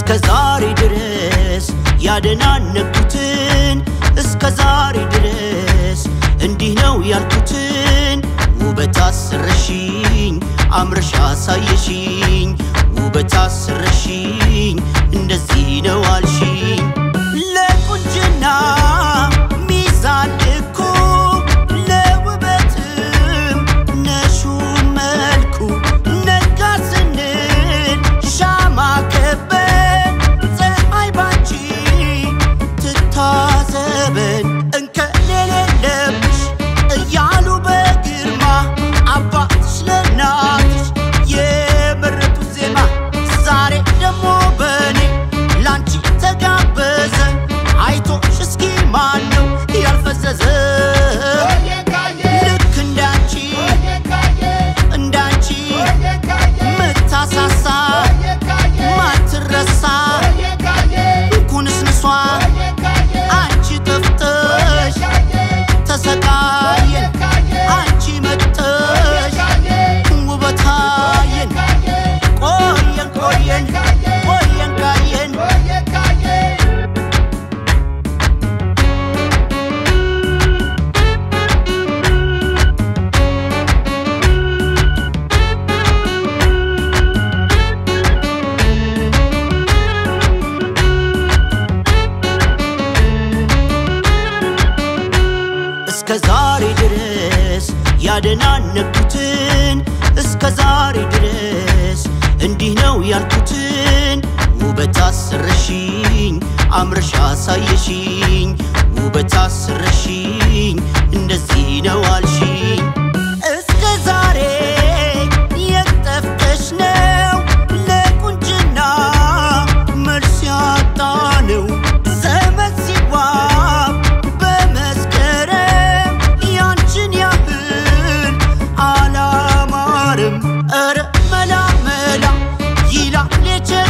እስከ ዛሬ ድረስ ያደናነኩትን እስከ ዛሬ ድረስ እንዲህ ነው ያልኩትን ውበት አስረሽኝ አምረሽ አሳየሽኝ ውበት አስረሽኝ እንደዚህ ነው አልሽኝ ለቁንጅና ሚዛን ልኩ ለውበትም ነሹ መልኩ ነጋ ስንል ሻማ ከበን ፀሐይ ባንቺ ትታዘበን እንከን የሌለብሽ እያሉ በግርማ አባትሽ ለእናትሽ የመረጡት ዜማ ዛሬ ደግሞ በኔ ላንቺ ተጋበዘ አይቶሽ እስኪ ማን ነው ያልፈዘዘ ልክ እንዳንቺ እንዳንቺ ምታሳሳ ማትረሳ ኩንስንሷ አንቺ ጠፍተሽ ተሰቃየን አንቺ መጥተሽ ውበታየን ቆየን ቆየን ቆየን ካየን እስከ ዛሬ ድረስ ያደናነኩትን እስከ ዛሬ ድረስ እንዲህ ነው ያልኩትን ውበት አስረሽኝ አምረሽ አሳየሽኝ ውበት አስረሽኝ እንደዚህ ነው አልሽኝ እስከ ዛሬ የጠፍተሽ ነው ለቁንጅና መልስ ያጣ ነው ዘመን ሲዋብ በመስከረም ያንቺን ያህል አላማርም። ኧረ መላ መላ ይላል የቸ